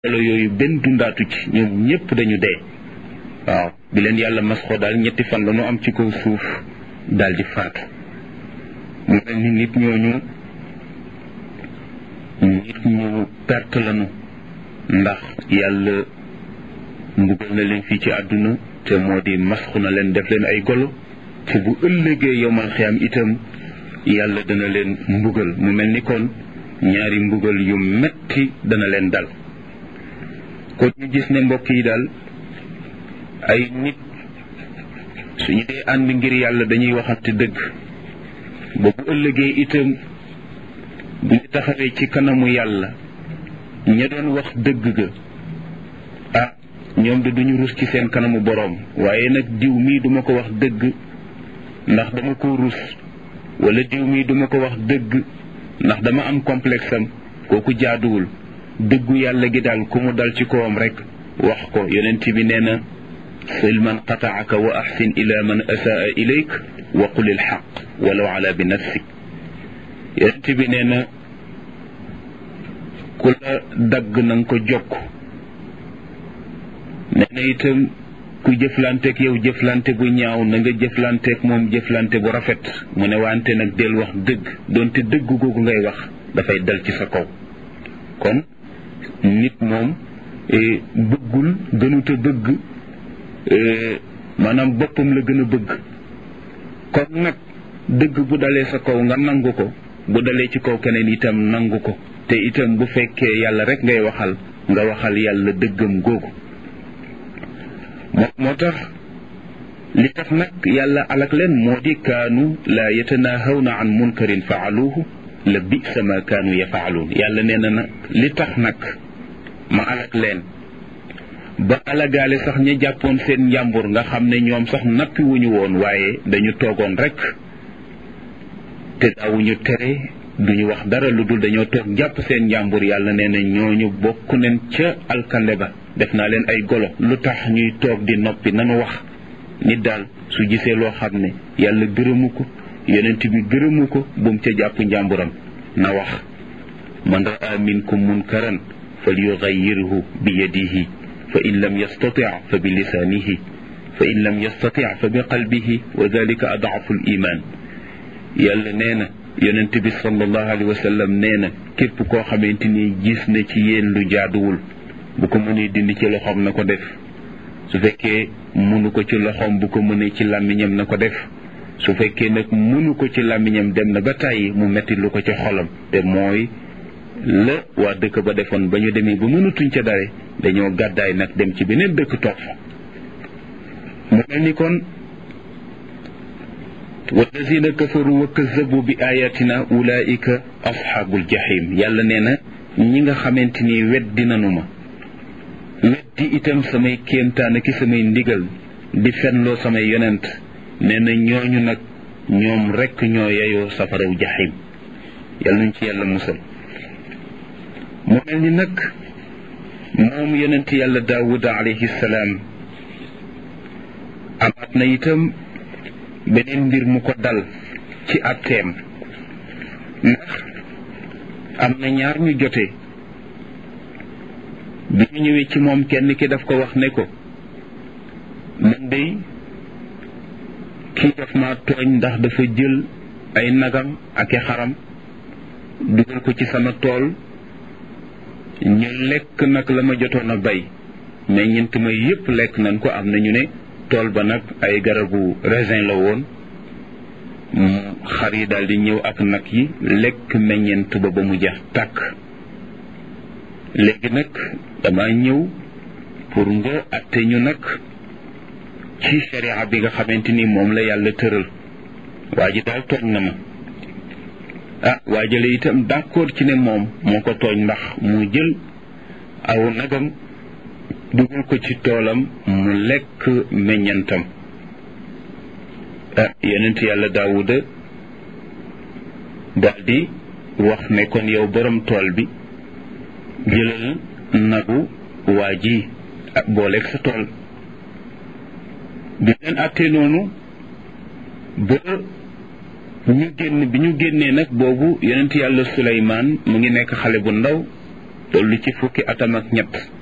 melo yooyu benn dundaatu ci ñoom ñépp dañu dee waaw bi leen yàlla masxoo daal ñetti fan la ñu am ci kaw suuf daal di faatu mu mel ni nit ñooñu nit ñu perte lañu ndax yàlla mbugal na leen fii ci àdduna te moo di masxu na leen def leen ay golo te bu ëllëgee yomal xiyam itam yàlla dana leen mbugal mu mel ni kon ñaari mbugal yu metti dana leen dal kon ñu gis ne mbokk yi daal ay nit suñu dee ànd ngir yàlla dañuy waxante dëgg ba bu ëllëgee itam bu ñu taxawee ci kanamu yàlla ña doon wax dëgg ga ah ñoom de duñu rus ci seen kanamu boroom waaye nag diw mii duma ko wax dëgg ndax dama ko rus wala diw mii duma ko wax dëgg ndax dama am complexe am kooku jaaduwul dëggu yàlla gi daal ku mu dal ci kawam rek wax ko yonent bi nee na sil man qataaka wa axsin ila man asaa ilayk wa qul il xaq walaw ala bi nafsik yonent bi nee na ku la dagg na nga ko jokk nee na itam ku jëflanteeg yow jëflante bu ñaaw na nga jëflanteeg moom jëflante bu rafet mu ne wante nag del wax dëgg doonte dëgg googu ngay wax dafay dal ci sa kaw kon nit moom bëggul gënuta bëgg maanaam boppam la gën a bëgg kon nag dëgg bu dalee sa kaw nga nangu ko bu dalee ci kaw keneen itam nangu ko te itam bu fekkee yàlla rek ngay waxal nga waxal yàlla dëggam googu moo moo tax li tax nag yàlla alak leen moo di kaanu laa yatanaahawna an munkarin faaluuhu la bisa ma kaanu yafaaluun yàlla nee na nag li tax nag ma alak leen ba alagaale sax ña jàppoon seen njàmbur nga xam ne ñoom sax nappi wuñu woon waaye dañu toogoon rek te daawuñu tere duñu wax dara lu dul dañoo toog jàpp seen njàmbur yàlla nee na ñooñu bokk neen ca alkande ba def naa leen ay golo lu tax ñuy toog di noppi nanu wax nit daal su gisee loo xam ne yàlla gërëmu ko yonent bi gërëmu ko bu mu ca jàpp njàmburam na wax man raa minkum munkaran fal yugayyirhu bi yadihi fa in lam yastati fa bi lisaanihi fa in lam yastati fa bi qalbihi wa dalika adaafu l iman yàlla nee na yonent bi sallallahu alayhi wa sallam nee na képp koo xamante ni gis na ci yéen lu jaaduwul bu ko mënee dindi ci loxoom na ko def su fekkee mënu ko ci loxoom bu ko mënee ci làmmiñam na ko def su fekkee nag mënu ko ci làmmiñam dem na ba tàyyi mu metti lu ko ci xolam te mooy la waa dëkk ba defoon ba ñu demee ba mënatuñ ca dare dañoo gàddaay nag dem ci beneen dëkk toog fa mu mel ni kon wallazina kafaru wa kazabu bi ayatina ulaika asxaabul jahim yàlla nee na ñi nga xamante ni weddi nanu ma weddi itam samay kéemtaan ki samay ndigal di fenloo samay yonent nee na ñooñu nag ñoom rekk ñoo yeyoo safaraw jahim yàlla nuñ ci yàlla musal mu mel ni nag moom yonent yàlla daawuda alayhi salaam amaat na itam beneen mbir mu ko dal ci atteem ndax am na ñaar ñu jote bi ñu ñëwee ci moom kenn ki daf ko wax ne ko man dey kii daf ma tooñ ndax dafa jël ay nagam ak i xaram dugal ko ci sama tool ñu lekk nag la ma jotoon a bay mais ñent ma yépp lekk nañ ko am na ñu ne tool ba nag ay garabu raisin la woon xar yi daal di ñëw ak nag yi lekk meññent ba ba mu jeex tàkk léegi nag dama ñëw pour nga atte ñu nag ci sharia bi nga xamante ni moom la yàlla tëral waa ji daal tooñ na ma ah waa jële itam d'accord ci ne moom moo ko tooñ ndax mu jël aw nagam dugal ko ci toolam mu lekk meññantam ah yonent yàlla daawuda daldi wax ne kon yow borom tool bi jëlal nagu waa ji ak booleeg sa tool bi leen àttee noonu ba ñu génn bi ñu génnee nag boobu yonent yàlla suleymaan mu ngi nekk xale bu ndaw toll ci fukki atam ak ñett